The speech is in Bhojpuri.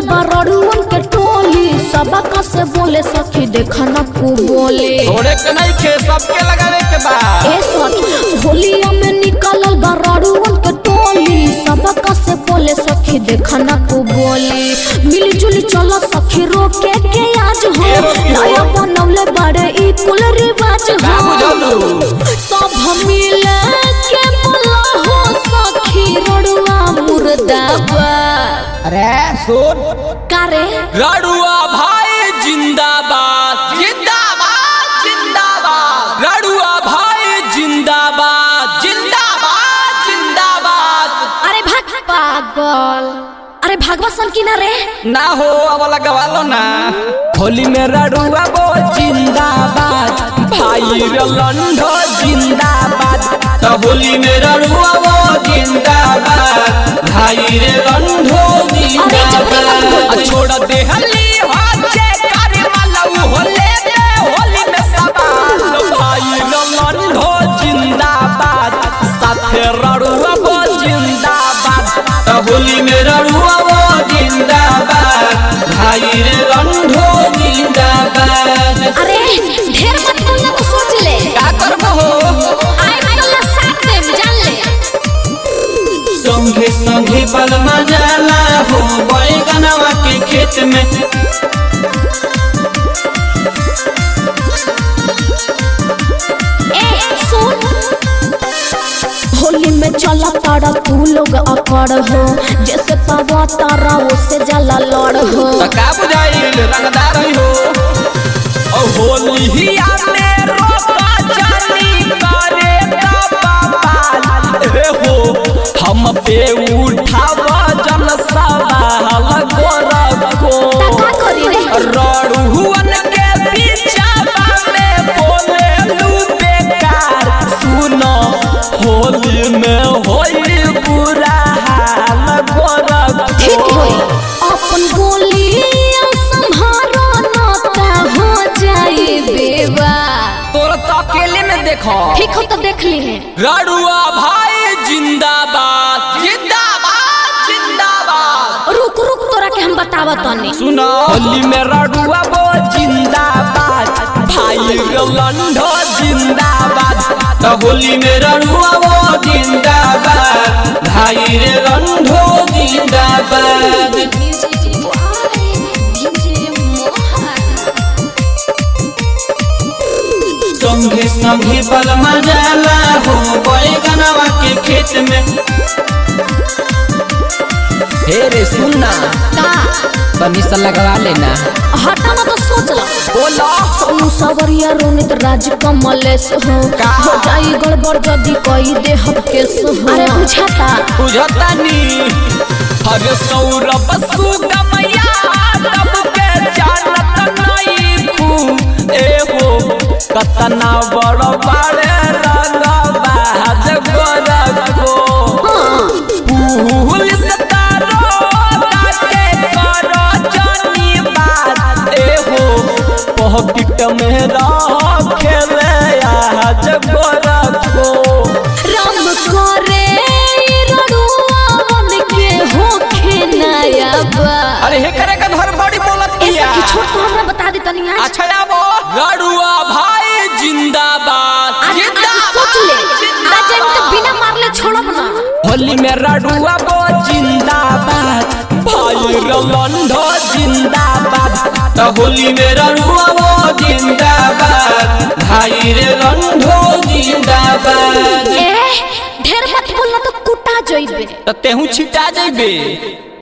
बा रड़ुअन के टोली सबका से बोले सखी देखा न को बोले थोड़े के नहीं खे सबके लगावे के बा ए सखी होलिया में निकलल बा रड़ुअन के टोली सबका से बोले सखी देखा न को बोले मिली जुली चलो सखी रोके के आज हो नया बनवले बड़े ई कुल रिवाज का हो बुझलू सब मिले के बोला हो सखी रड़ुआ मुर्दाबाद अरे सुन कारे रड़ुआ भाई जिंदाबाद जिंदाबाद जिंदाबाद रड़ुआ भाई जिंदाबाद जिंदाबाद जिंदाबाद अरे भाग पागल अरे भागवा सन की ना रे ना हो अब लगवा लो ना होली में रड़ुआ वो जिंदाबाद भाई रे लंडो जिंदाबाद तो होली में रड़ुआ वो जिंदाबाद भाई रे लंडो जिंदाबाद आ छोड़ दे हली हाथे करे वाला उ होले में होली में सवाल भाई रे लंडो जिंदाबाद साथे रड़ुआ वो जिंदाबाद तो होली में रड़ुआ वो जिंदाबाद भाई रे लंडो जिंदाबाद अरे ढेर मत बोलना तो सोच ले का करबो हो आई तो साथ में जान ले संगे संगे बल मजाला हो बैगनवा के खेत में ए सुन होली में चला तारा तू लोग अकड़ हो जैसे पावा तारा उससे जला लड़ हो त का बुझाइल रंगदार हो ओ होली हिया में रोका जानी करे का बाबाल रे हो हम पे उठाव जन सवाल गोर को का करी रे रड़ुअन के पीछा में बोले लू बेकार सुनो होली में होई बुरा हाल गोर ठीक होई अपन गोली संभारो न ता हो जाए बेवा तोर तो अकेले में देखो ठीक हो तो देख ली है रड़ुआ भाई जिंदाबाद जिंदाबाद जिंदाबाद रुक रुक तोरा के हम बतावा तनी सुनो होली में रड़ुआ वो जिंदाबाद भाई रे लंडो जिंदाबाद तो होली में रड़ुआ वो जिंदाबाद भाई रे लंडो जिंदाबाद संगे संगे बल मजाला हो बैगनवा के खेत में हे रे सुनना का तनी सा लगवा लेना हटा ना तो सोच ला बोलो सोनू सवरिया रोनित राज कमलेश हो का? हो जाई गड़बड़ जदी कई दे हम केस हो अरे बुझाता बुझता नी हरे सौरभ सुगमया तब के जानत नहीं खू ए हो कतना बड़ बड़े रंग बाज गोरखो पुलिस तारो ताके करो जानी बात ए हो पॉकेट में रह खेले आज गोरखो राम करे रड़ुआ बन के होखे नया बा अरे हे करे का घर बड़ी बोलत ऐसा किया की छोट तो हमरा बता दे तनी आज अच्छा आबो रड़ुआ भाई जिंदाबाद आज आज सोच ले आज हम तो बिना मारले छोड़ब ना होली में रड़ुआ वो जिंदाबाद भाई रलंडो जिंदाबाद तो होली में रड़ुआ वो जिंदाबाद भाई रे लंडो जिंदाबाद ए ढेर मत बोलना तो कुटा जइबे तो तेहू छिटा जइबे